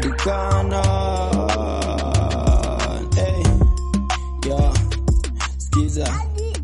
inapatikana hey. yeah. skiza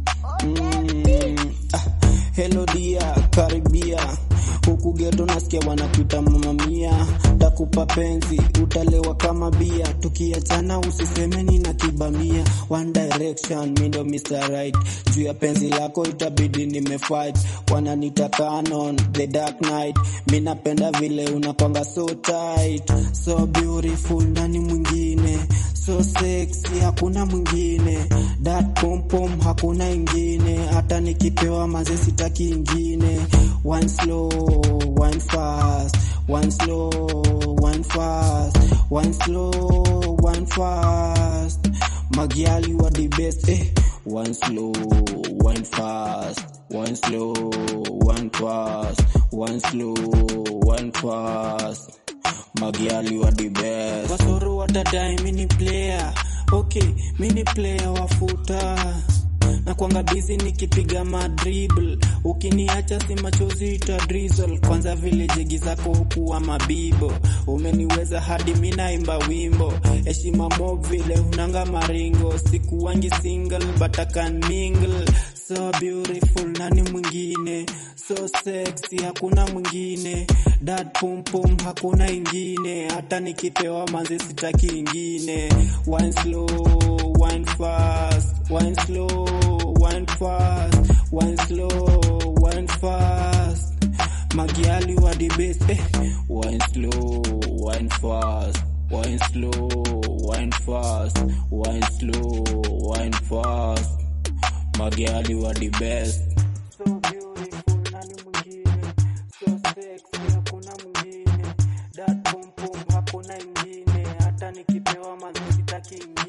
mm. ah. hello dia karibia huku geto nasikia wanapita mamamia takupa penzi utalewa kama bia tukiachana usisemeni na kibamia one direction mindo Mr. Right juu ya penzi lako itabidi nimefight wananita canon the dark knight mi napenda vile unakwanga so tight so beautiful nani mwingine so sexy hakuna mwingine that pom pom hakuna ingine hata nikipewa maze sitaki ingine one slow one fast one slow one fast one slow one fast magiali wa the best eh one slow one fast one slow one fast one slow one fast magiali wa the best wasoro watadai mini player okay mini player wafuta na kwanga bizi nikipiga madribble ukiniacha si machozi ita drizzle kwanza vile jegi zako hukuwa mabibo umeniweza hadi minaimba wimbo heshima mo vile unanga maringo sikuwangi single but I can mingle so beautiful nani mwingine so sexy hakuna mwingine dat pum pum hakuna ingine hata nikipewa manzi sitaki ingine one slow one fast one slow one fast one slow one fast magiali wa the best eh. one slow one fast one slow one fast one slow one fast magiali wa the best so beautiful nani mwingine so sexy hakuna mwingine that pum pum hakuna ingine hata nikipewa mazuri sitaki ingine